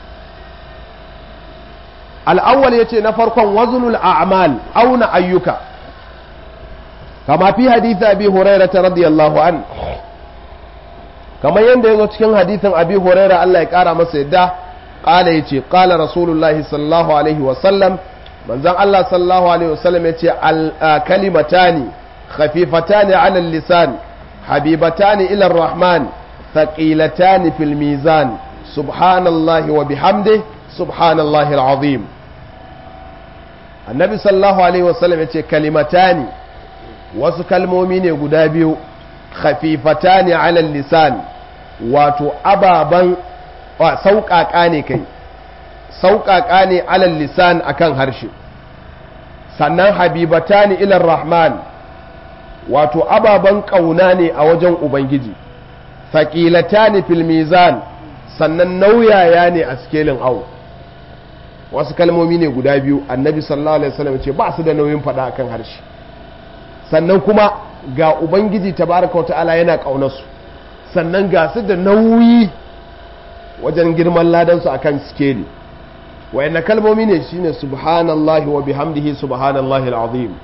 al'awwal ya ce na farkon wazunul a'mal auna ayyuka kama fi haditha abi huraira ta radiyallahu an kamar yadda ya zo cikin hadithin abi huraira Allah ya kara masa yadda kala ya ce kala rasulullahi sallallahu alaihi wasallam manzan Allah sallallahu alaihi wasallam ya ce kalimatani خفيفتان على اللسان حبيبتان إلى الرحمن ثقيلتان في الميزان سبحان الله وبحمده سبحان الله العظيم النبي صلى الله عليه وسلم يقول كلمتان wasu kalmomi ne guda biyu khafifata ne alal lisan wato ababen sauƙaƙa ne kai sauƙaƙa ne alal lisan akan harshe sannan habibata ne ilar rahman wato ababen ƙauna ne a wajen Ubangiji, faƙilata ne filmizan sannan nauyaya ne a sikelin au wasu kalmomi ne guda biyu annabi sallallahu alaihi wasallam ce ba su da nauyin faɗa akan harshe sannan kuma ga Ubangiji tabaraka wa ta'ala yana ƙaunarsu sannan ga su da nauyi wajen girman ladansu akan sikeli wayanna kalmomi ne shine subhanallahi wa bihamdihi subhanallahi al'azim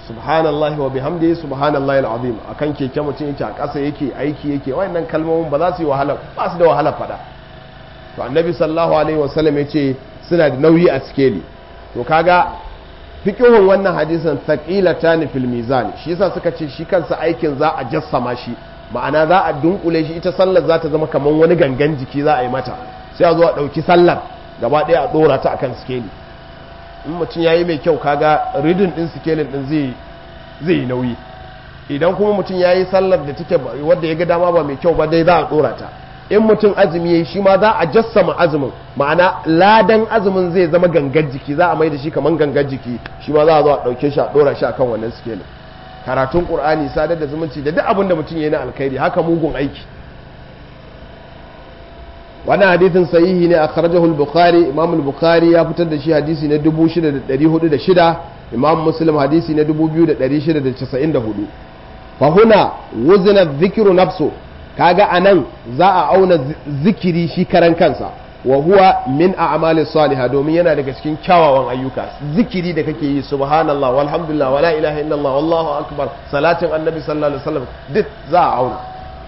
subhanallahi wa bihamdihi subhanallahi alazim akan keke mutum yake a ƙasa yake aiki yake wayannan kalmomin ba za su yi wahala ba su da wahala fada to annabi sallallahu alaihi wasallam yace suna da nauyi a sikeli to kaga fiqhun wannan hadisin thaqilatan fil mizan shi yasa suka ce shi kansa aikin za a jassama shi ma'ana za a dunkule shi ita sallar za ta zama kamar wani gangan jiki za a yi mata sai a zo a ɗauki sallar gaba ɗaya a ɗora ta akan sikeli in mutum ya yi mai kyau kaga ridin ɗin sikelin ɗin zai yi nauyi idan kuma mutum ya yi sallar da take wadda ya ga dama ba mai kyau ba dai za a ɗora ta in mutum azumi ya yi shi ma za a jassama azumin ma'ana ladan azumin zai zama gangan jiki za a mai da shi kamar gangan jiki shi ma za a zo a ɗauke shi a ɗora shi akan wannan sikelin karatun ƙur'ani sadar da zumunci da duk abin da mutum ya yi na alkhairi haka mugun aiki wani hadithin sahihi ne a kharajahu al-bukhari imam al-bukhari ya fitar da shi hadisi na 6406 imam muslim hadisi na 2694 fa huna wuzina dhikru nafsu kaga anan za a auna zikiri shi karan kansa wa huwa min a'mali salihah domin yana daga cikin kyawawan ayyuka zikiri da kake yi subhanallah walhamdulillah wala ilaha illallah wallahu akbar salatin annabi sallallahu alaihi wasallam duk za a auna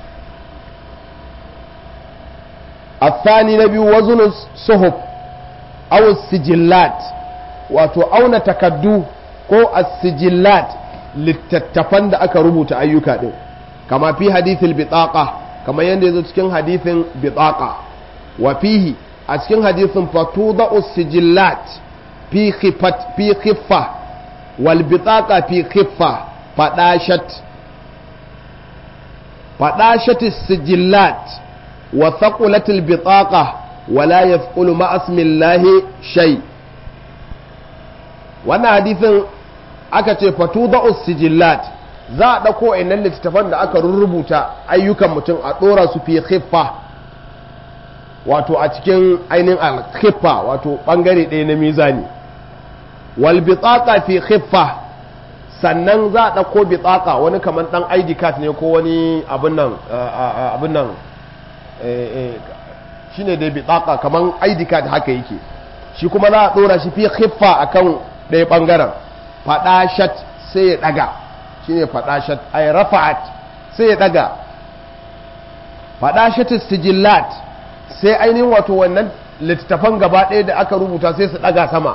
الثاني نبي وزن الصحف أو السجلات wato auna takaddu ko as-sijillat littattafan da aka rubuta ayyuka din kama fi hadithil bitaqa kama yanda yazo cikin hadithin bitaqa wa fihi a cikin hadithin fatuda us-sijillat fi khifat fi khiffa wal bitaqa fi khiffa fadashat fadashat as-sijillat wa thaqulat al-bitaqa wala yafqulu ma ismi Allah shay wannan hadithin aka ce fatuda us-sijillat za a ɗauko innan littattafan da aka rubuta ayyukan mutum a ɗora su fi khiffa wato a cikin ainihin al-khiffa wato ɓangare ɗaya na mizani wal bitaqa fi khiffa sannan za a ɗauko bitaqa wani kamar ɗan ID card ne ko wani abin nan abin nan shine dai bitaqa kamar ID card haka yake shi kuma za a ɗora shi fi khiffa akan ɗaya ɓangaren faɗashat sai ya ɗaga shi ne faɗashat ay rafa'at sai ya ɗaga faɗashat sijillat sai ainihin wato wannan littattafan gaba ɗaya da aka rubuta sai su ɗaga sama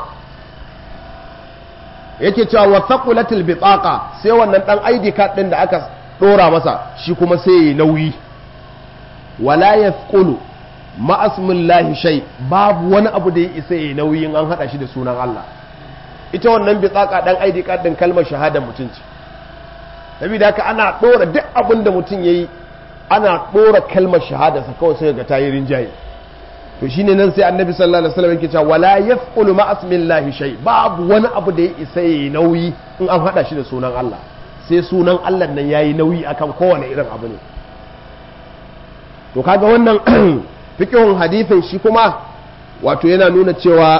yake cewa wa thaqulatil bitaqa sai wannan dan ID card ɗin da aka ɗora masa shi kuma sai ya nauyi wala yathqulu ma asmillahi shay babu wani abu da ya isa ya nauyin an hada shi da sunan Allah ita wannan bitsaka dan ID card din kalmar shahada mutunci saboda haka ana dora duk abin da mutum yayi ana dora kalmar shahada sa kawai sai ga tayi rinjaye to shine nan sai annabi sallallahu alaihi wasallam yake cewa wala yafqulu ma asmillahi shay babu wani abu da ya isa yayi nauyi in an hada shi da sunan Allah sai sunan Allah nan yayi nauyi akan kowane irin abu ne to kaga wannan fiqhun hadithin shi kuma wato yana nuna cewa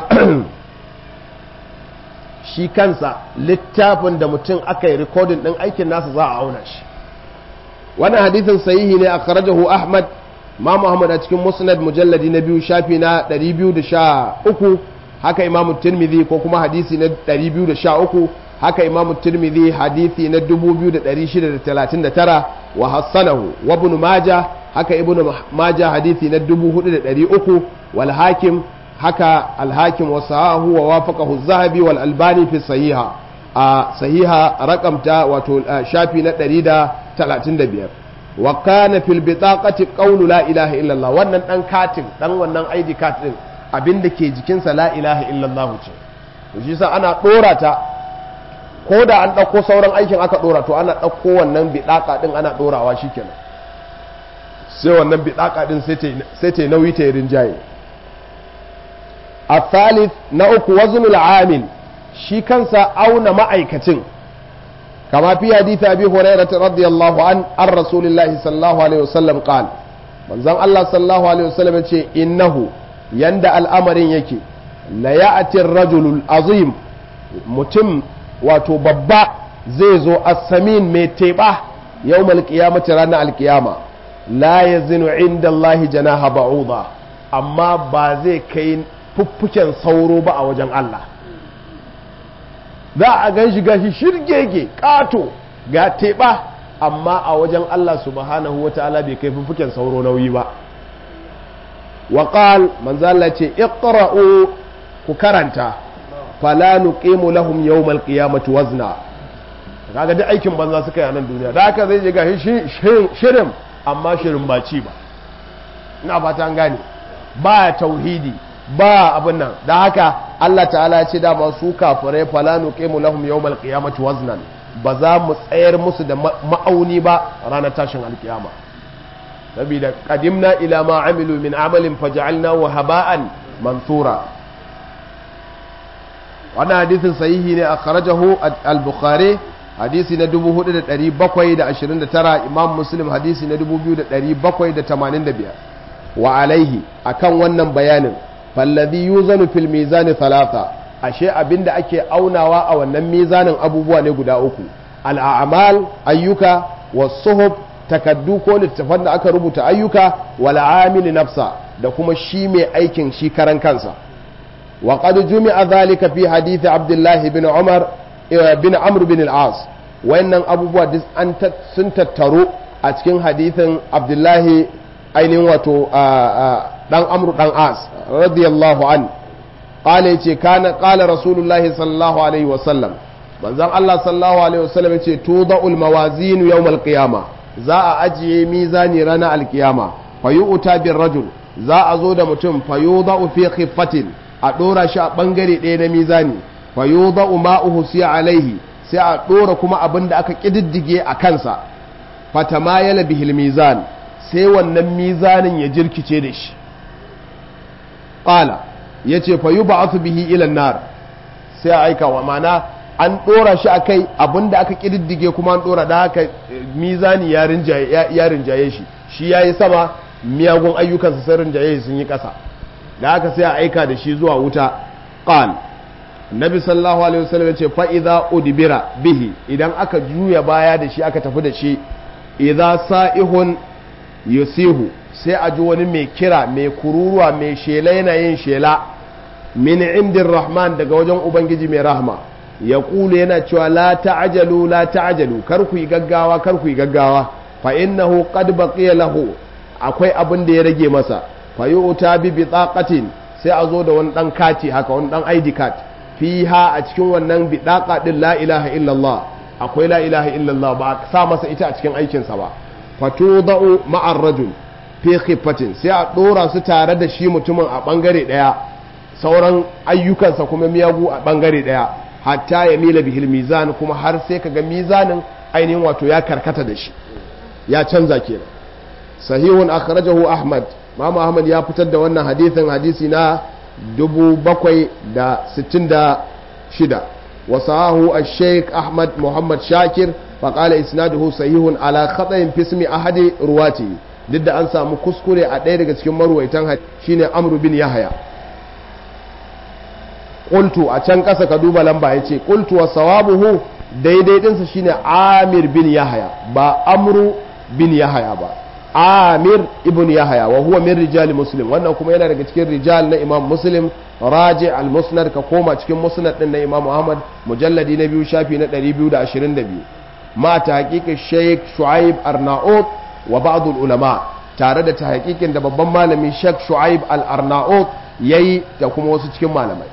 shi kansa littafin da mutum aka yi rikodin ɗin aikin nasa za a auna shi wannan hadithin sahihi ne a kharajahu ahmad ma muhammad a cikin musnad mujalladi na biyu shafi na 213 haka imamu tirmidhi ko kuma hadisi na 213 haka imamu tirmidhi hadisi na 2639 wa hassanahu wa ibn maja haka ibn maja hadisi na 4300 wal hakim haka alhakim wa sahahu wa wafaqahu zahabi wal albani fi sahiha a sahiha rakamta wato shafi na 135 wa kana fil bitaqati qawlu la ilaha illallah wannan dan katin dan wannan ID card din abinda ke jikin sa la ilaha illallah ce to shi yasa ana dora ta ko da an dauko sauran aikin aka dora to ana dauko wannan bitaqa din ana dorawa shikenan sai wannan bitaqa din sai ta nauyi ta rinjaye الثالث نأك وزن العامل شي كنسا أون مأيكتين كما في حديث أبي هريرة رضي الله عنه عن رسول الله صلى الله عليه وسلم قال من زم الله صلى الله عليه وسلم إنه يندى الأمر يكي لا يأتي الرجل العظيم متم وتببا زيزو السمين ميتبا يوم القيامة رانا القيامة لا يزن عند الله جناح بعوضة أما بازي كين fuffuken sauro ba a wajen Allah za a gan shi gashi shirgege ƙato ga teɓa amma a wajen Allah subhanahu wa ta'ala bai kai fuffuken sauro nauyi ba wa qal manzo Allah ce iqra'u ku karanta fala nuqimu lahum yawmal qiyamati wazna kaga duk aikin banza suka yi a nan duniya da haka zai je gashi shirin amma shirin ba ci ba ina fata an gane ba tauhidi ba abin nan da haka Allah ta'ala ce dama su kafirai fala nuqimu lahum yawmal qiyamati waznan ba za mu tsayar musu da ma'auni ba ranar tashin alkiyama saboda qadimna ila ma amilu min amalin faj'alnahu haba'an mansura wannan hadisin sahihi ne akhrajahu al-bukhari hadisi na 4729 imam muslim hadisi na 2785 wa alaihi akan wannan bayanin fallazi yuzanu fil mizani thalatha ashe abinda ake aunawa a wannan mizanin abubuwa ne guda uku al'amal ayyuka wasuhub takaddu ko littafan da aka rubuta ayyuka wal amil nafsa da kuma shi mai aikin shi karan kansa wa qad jumi'a dhalika fi hadith abdullah bin umar bin amr bin al-as wayannan abubuwa duk an sun tattaro a cikin hadithin abdullahi ainihin wato dan amru dan as radiyallahu an qala yace kana qala rasulullahi sallallahu alaihi wasallam manzon Allah sallallahu alaihi wasallam yace tuda'ul mawazin yawmal qiyama za a ajiye mizani ranar alkiyama fayu'ta bir rajul za a zo da mutum fayuda'u fi khiffatin a dora shi a bangare ɗaya na mizani fayuda'u ma'uhu siya alaihi sai a dora kuma abin da aka kididdige a kansa fatamayala bihil mizan sai wannan mizanin ya jirkice da shi ƙala ya ce fa yi ba bihi ilan nar sai a aika wa mana an ɗora shi a kai abinda aka ƙididdige kuma an ɗora da haka mizani ya rinjaye shi shi ya yi sama miyagun ayyukansa sai rinjaye sun yi ƙasa da haka sai a aika da shi zuwa wuta ƙal nabi sallallahu alaihi wasallam ya ce fa idza udbira bihi idan aka juya baya da shi aka tafi da shi idza sa'ihun yusihu sai a ji wani mai kira mai kururuwa mai shela yana yin shela min indin rahman daga wajen ubangiji mai rahma ya kulu yana cewa la ta'ajalu la ta'ajalu kar ku yi gaggawa kar ku yi gaggawa fa innahu qad baqiya lahu akwai abin da ya rage masa fa yu'ta bi bitaqatin sai a zo da wani dan kati haka wani dan ID card fiha a cikin wannan bitaqa din la ilaha illallah akwai la ilaha illallah ba a sa masa ita a cikin aikinsa ba fatudau ma'ar rajul fi khiffatin sai a dora su tare da shi mutumin a bangare daya sauran ayyukansa kuma miyagu a bangare daya hatta ya mila bihil mizan kuma har sai kaga mizanin ainihin wato ya karkata da shi ya canza kenan sahihun akhrajahu ahmad mama ahmad ya fitar da wannan hadisin hadisi na 766 وصاه الشيخ أحمد محمد شاكر فقال إسناده صحيح على خطأ في اسم أحد رواته ضد أن سامو كسكري أدير cikin marwaitan shine Amr bin Yahya qultu a can kasa ka duba lamba yace qultu wa sawabuhu daidai dinsa shine Amir bin Yahya ba Amru bin Yahya ba Amir ibn Yahya wa huwa min rijal Muslim wannan kuma yana daga cikin rijal na Imam Muslim raji al-musnad ka koma cikin musnad din na Imam Ahmad mujalladi na biyu shafi na 222 ma ta haƙiƙin Sheikh Shu'aib Arnaut wa ba'd ulama tare da ta haƙiƙin da babban malami Sheikh Shu'aib al-Arnaut yayi da kuma wasu cikin malamai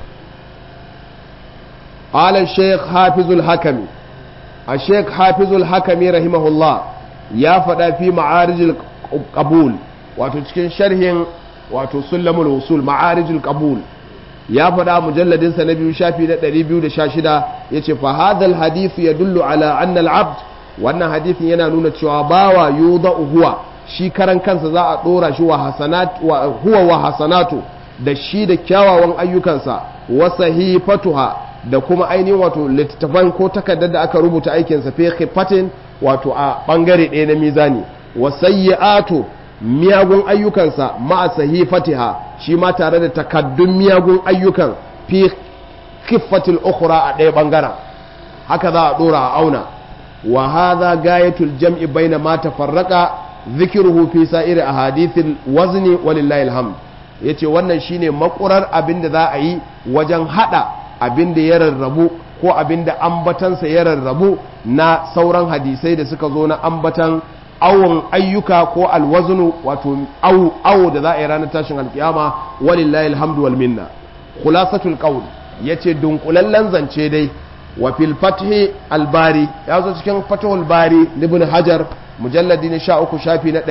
قال الشيخ حافظ الحكمي الشيخ حافظ الحكمي رحمه الله ya faɗa fi ma'arijil qabul wato cikin sharhin wato sulamul usul ma'arijil qabul ya faɗa mujalladin sa na biyu shafi na 216 yace fa hadha alhadith yadullu ala anna al-abd wannan hadithin yana nuna cewa bawa yudau huwa shi karan kansa za a dora shi wa hasanat wa huwa wa hasanatu da shi da kyawawan ayyukansa wa sahifatuha da kuma ainihin wato littattafan ko takardar da aka rubuta aikinsa fi khifatin wato a bangare ɗaya na mizani wa sayyi'atu miyagun ayyukansa ma'a sahifatiha shi ma tare da takaddun miyagun ayyukan fi khiffatil ukhra a ɗaya bangaren haka za a dora a auna wa hadha gayatul jam'i baina ma tafarraqa dhikruhu fi sa'iri ahadithil wazni walillahi alhamd yace wannan shine makurar abin da za a yi wajen hada abin da ya rarrabu ko abinda ambatansa ya rarrabu na sauran hadisai da suka zo na ambatan awon ayyuka ko alwaznu wato awo da za a yi ranar tashin alkiyama walillahi alhamdu wal minna khulasatul qawl yace dunkulallen zance dai wa fil fathi albari ya zo cikin fathul bari ibn hajar mujalladi na 13 shafi na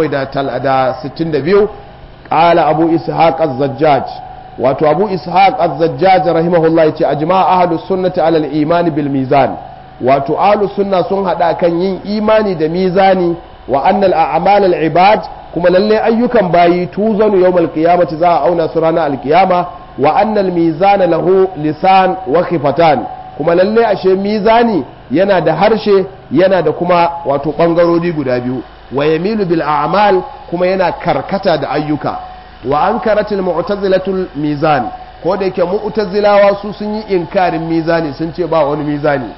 762 qala abu ishaq az-zajjaj wato abu ishaq az-zajjaj rahimahullah yace ajma ahlus sunnati ala al-iman bil mizan wato ahlus sunna sun hada kan yin imani da mizani wa annal a'mal al-ibad kuma lalle ayyukan bayi tuzanu yawmal qiyamati za a auna su ranar alkiyama wa annal mizana lahu lisan wa khifatan kuma lalle ashe mizani yana da harshe yana da kuma wato bangarori guda biyu wa yamilu bil a'mal kuma yana karkata da ayyuka wa ankaratil mu'tazilatul mizan ko da yake mu'tazilawa su sun yi inkarin mizani sun ce ba wani mizani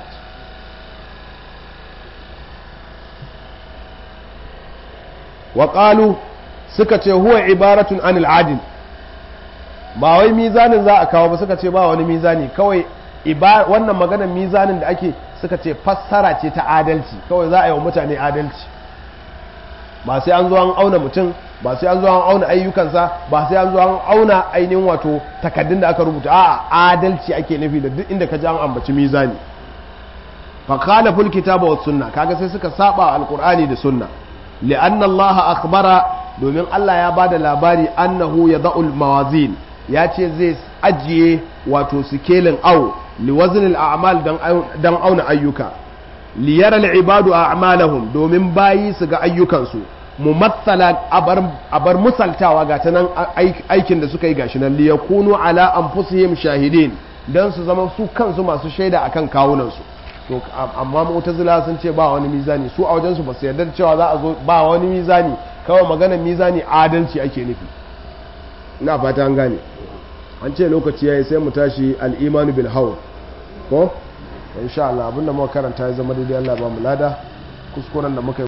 wa qalu suka ce huwa ibaratun anil adil ba wai mizanin za a kawo ba suka ce ba wani mizani kawai wannan maganar mizanin da ake suka ce fassara ce ta adalci kawai za a yi wa mutane adalci ba sai an zo an auna mutum ba sai an zo an auna ayyukansa ba sai an zo an auna ainihin wato takaddun da aka rubuta a adalci ake nufi da duk inda ka ji an ambaci mizani fa kana ful kitaba was sunna kaga sai suka saba alqur'ani da sunna li'anna allaha akhbara domin Allah ya bada labari annahu yada'ul mawazin ya ce zai ajiye wato sikelin au liwazinil a'mal dan auna ayyuka liyaral ibadu a'malahum domin bayi su ga ayyukansu mumassala abar musaltawa ga ta nan aikin da suka yi gashi nan liyakunu ala anfusihim shahidin dan su zama su kansu masu shaida akan kawunansu to amma mu'tazila sun ce ba wani mizani su a wajen su ba su yarda cewa za a zo ba wani mizani kawai maganar mizani adalci ake nufi ina fata an gane an ce lokaci yayi sai mu tashi al-imanu bil hawl ko insha Allah abinda muka karanta ya zama daidai Allah ba mu lada kuskuren da muka